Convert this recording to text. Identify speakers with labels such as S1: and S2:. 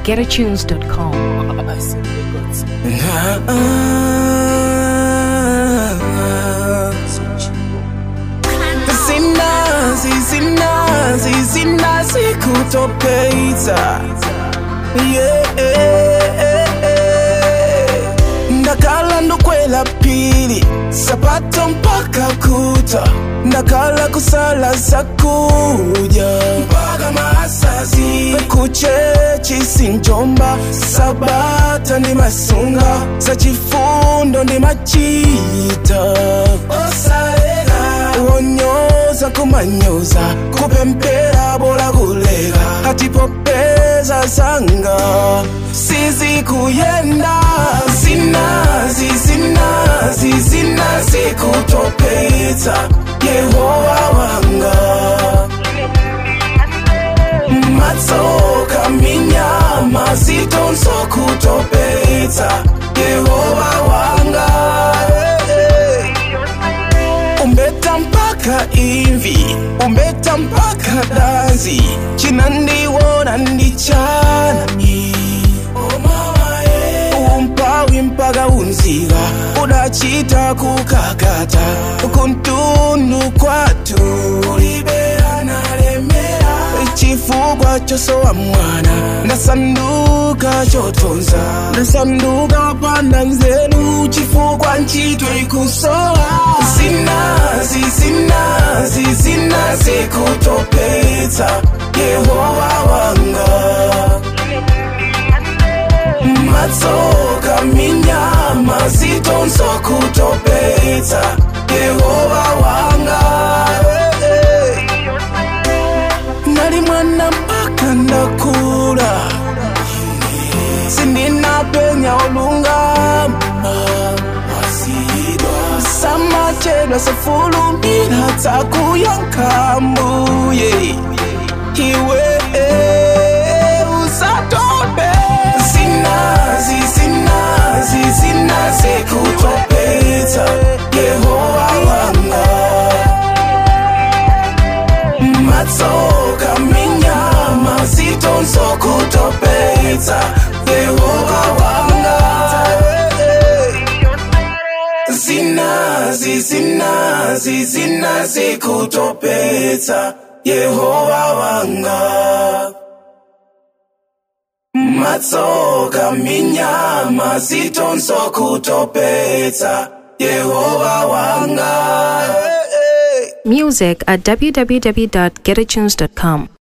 S1: getatunes.com.
S2: Zinazi, zinazi, zinazi kutopita yeah. ndakala ndokwela pili sapato mpaka kuta ndakala kusala zakuja mpaka masazi kuchechi sinjomba sabata ndi masunga za chifundo ndi machita osalega wonyoza kumanyoza kupempera bola kulega hatipopeza sanga sizi kuyenda zinazi zinazi zinazi kutopeza yehova wanga matsoka minyama zitonso kutopeza yehova wanga hey, hey. umbeta mpaka imvi umbeta mpaka dazi chinandiwona ndichanani umpawi mpaka unziga udachita kukakata kuntundu kwatu kulibeana lemera chifukwa chosowa mwana ndasanduka chotonza ndasanduka panda nzeru chifukwa ntchito ikusowa zinazi zinazi zinazi kutopetsa yehova wanga matsoka minyama zitonso kutopetsa yehova wanga hey, hey. nali mwana mpaka ndakula sindinapenya olungama samachedwa sefulumira takuyankambuye iwe usatope zinazi zinazi zinazi kutopeta yehova wanga matsoka minyama zitonso kutopeta yehova wanga zinazi zinazi zinazi kutopeta yehova wanga matsoka minyama zitonso kutopeta yehova wanga
S1: Music at www.getatunes.com.